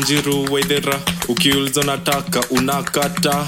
wanjiru waidhera ukiuliza unataka unakata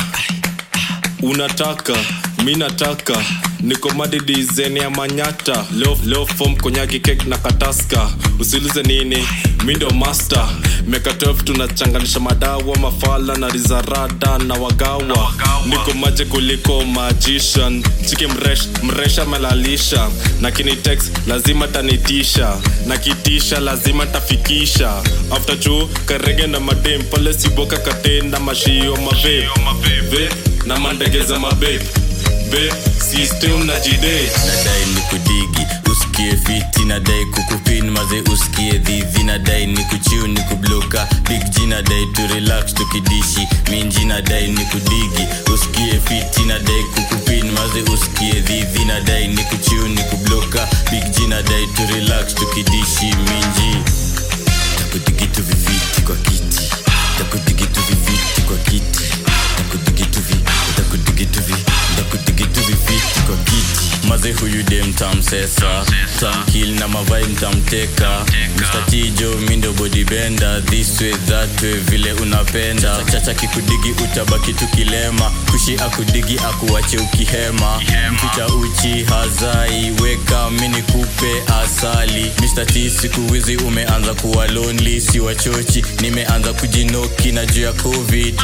unataka mi nataka niko madidizeni ya manyata leo, leo fom konyagi kek na kataska usilize nini mi ndo master meka 12 tunachanganisha madawa mafala na rizarada na wagawa niko maje kuliko magician chiki mresh, mresha melalisha na kinitex lazima tanitisha na kitisha lazima tafikisha after juu karege na madem pale siboka katenda mashio mabe Vape na mandege za mabe be system na jide nadai ni kudigi usikie fiti nadai kukupin maze usikie dhidhi nadai ni kuchiu ni kubloka big g nadai tu relax tukidishi minji nadai ni kudigi usikie fiti nadai kukupin maze usikie dhidhi nadai ni kuchiu ni kubloka big g nadai tu relax tukidishi minji takudigitu viviti kwa kiti takudigitu viviti kwa kiti takudigitu vi takudigitu vi takudigitu viviti kwa kiti maze huyu de mtamsesa tamkil na mavai mtamteka mstatijo mindo bodibenda this way that way vile unapenda chacha kikudigi utabaki tukilema kushi akudigi akuwache ukihema mpicha uchi hazai weka mini kupe asali Mr. T siku hizi umeanza kuwa lonely si wachochi nimeanza kujinoki na juu ya covid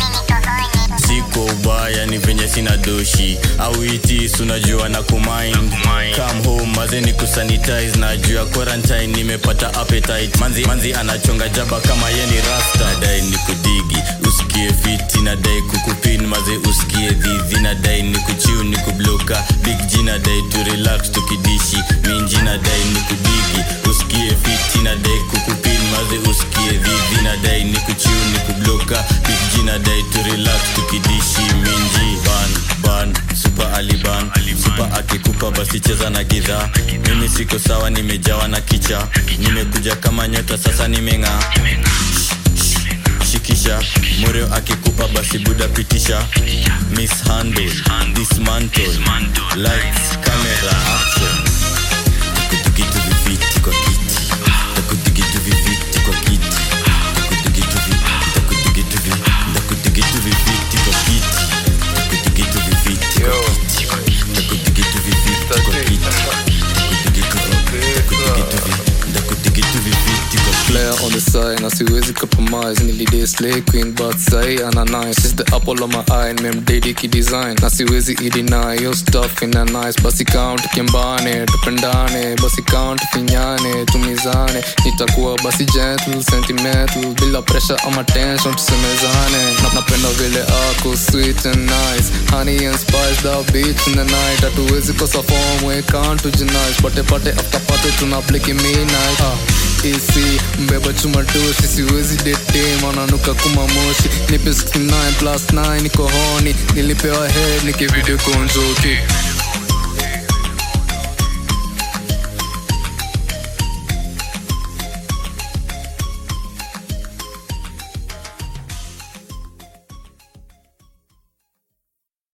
siko ubaya ni venye sina doshi au itis unajua na kumind come home maze ni kusanitize na juu ya quarantine nimepata appetite manzi, manzi anachonga jaba kama ye ni rasta nadai ni kudigi usikie fiti nadai kukupin maze usikie dhidhi nadai ni kuchiu ni kubloka big g nadai tu relax tukidishi minji nadai ni kudigi usikie fiti nadai kukupin maze usikie dhidhi nadai ni kuchiu ni kubloka big g nadai tu relax tukidishi minji ban ban super aliban super akikupa basi cheza na gidhaa mimi siko sawa nimejawa na kicha nimekuja kama nyota sasa nimeng'aa shikisha moreo akikupa basi buda pitisha mishandle dismantle lights camera action takudigitu viviti kwa kiti takudigitu viviti kwa kiti takudigitu vi takudigitu vi takudigitu viviti kwa kiti takudigitu viviti kwa kiti takudigitu viviti kwa kiti takudigitu vi takudigitu vi takudigitu viviti kwa kiti player on the side na siwezi compromise nilidai slay queen but sai ana nice is the apple of my eye memdedi kidesign na siwezi ideny yo stuff ina nice basi count kimbane tupendane basi count finyane tumizane nitakuwa basi gentle sentimental bila pressure ama tension tusemezane na napenda vile ako sweet and nice honey and spice the beats in the night hatuwezi kosa form we can't tujinice pate pate after pate tuna pliki midnight ah isi mbeba chuma doshi siwezi dete mananuka kuma moshi nipe 69 plus 9 niko honi nilipewa head nikivideo konjoki